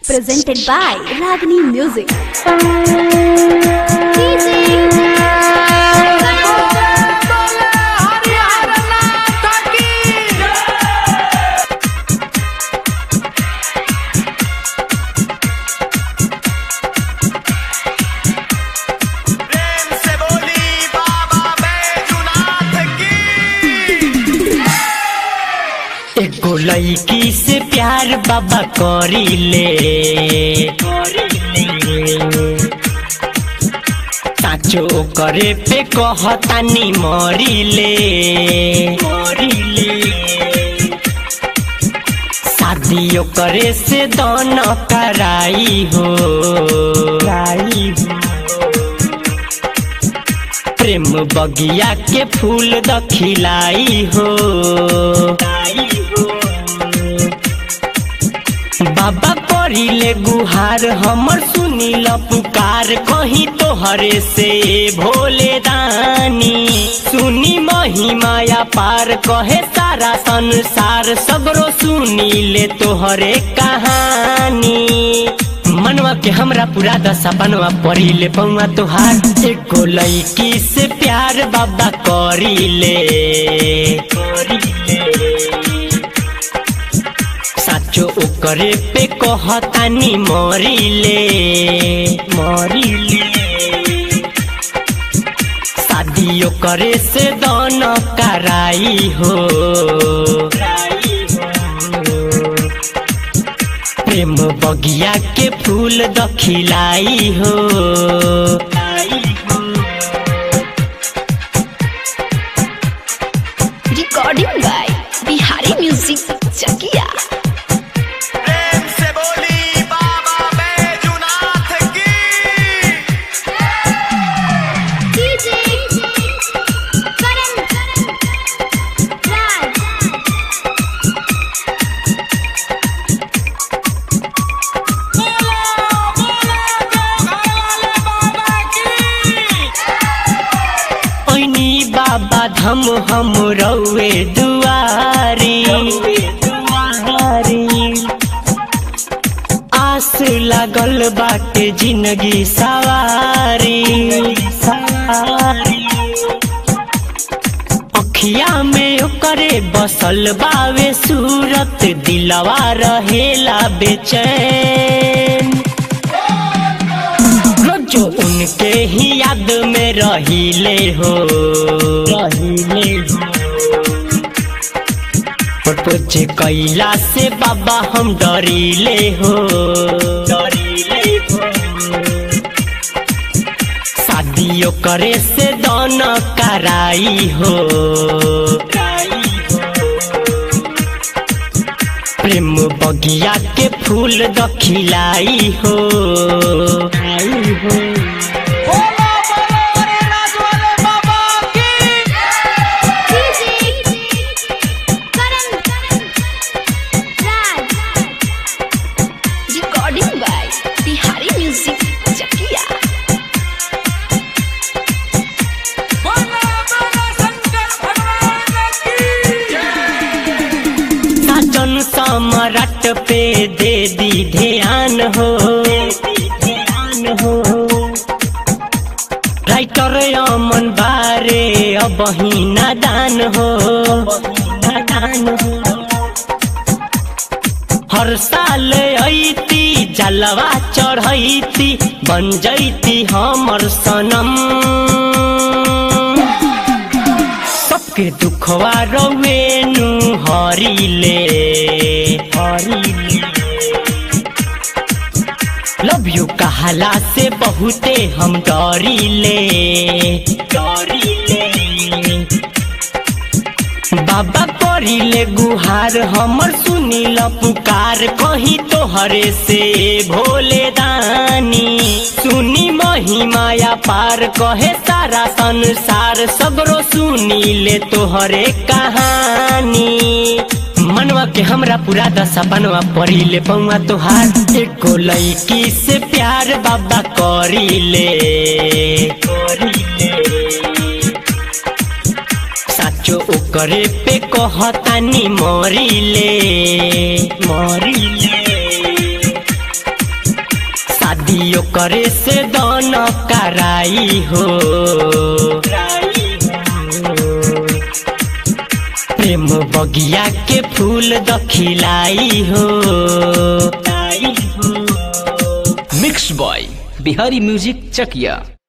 presented by Ragini Music. प्रेम से बोली बाबा बैजुनाथ की एगो लड़की से प्यार बाबा करी ले साचो करे पे कहतानी मरी ले शादियों करे से दोनों कराई हो प्रेम बगिया के फूल द खिलाई हो बाबा पढ़िले गुहार हमर सुनी ल पुकार कहीं तोहरे से भोले दानी सुनी महिमाया पार कहे सारा संसार सगरो सुनी ले तोहरे कहानी मनवा के हमरा पूरा दशा बनवा पड़ी ले पौवा तोहार एको लड़की से प्यार बाबा करी ले साचो ओकरे पे कहतानी मरी ले मरी ले शादियों करे से दोनों कराई हो प्रेम बगिया के फूल द खिलाई हो Recording by Bihari Music Chakia. प्रेम से बोली बाबा बैजुनाथ की ओइनी बाबा धम हम रौए दुआरी आस लागल बाटे जिंदगी सवारी अखिया में ओकरे बसल बावे सूरत दिलवा रहेला बेचैन रोजो उनके ही याद में रहीले हो रहीले हो प्रपोज कैला से बाबा हम डरीले हो डरीले हो शादियों करे से दोनों कराई हो प्रेम बगिया के फूल द खिलाई हो Recording by Bihari Music Chakia. साजन सम्राट पे दे दी ध्यान हो राइटर अमन बारे अब ही नादान हो हर साल ऐती जलवा चढ़ैती बन जैती हमर सनम सबके दुखवा रवेनु हरिले हरिले लव यू कहला से बहुते हम डरिले डरिले बाबा करिले गुहार हमर सुनिल पुकार कहीं तोहरे से भोले दानी सुनी महिमाया पार कहे सारा संसार सगरो सुनीले तोहरे कहानी मनवा के हमरा पूरा दशा बनवा पड़िले पौवा तोहार एको लड़की से प्यार बाबा करिले करिले साचो ओकरे पे कहतानी मरिले मरिले शादियों करे से दोनों कराई हो प्रेम बगिया के फूल दखिलाई हो मिक्स बॉय बिहारी म्यूजिक चकिया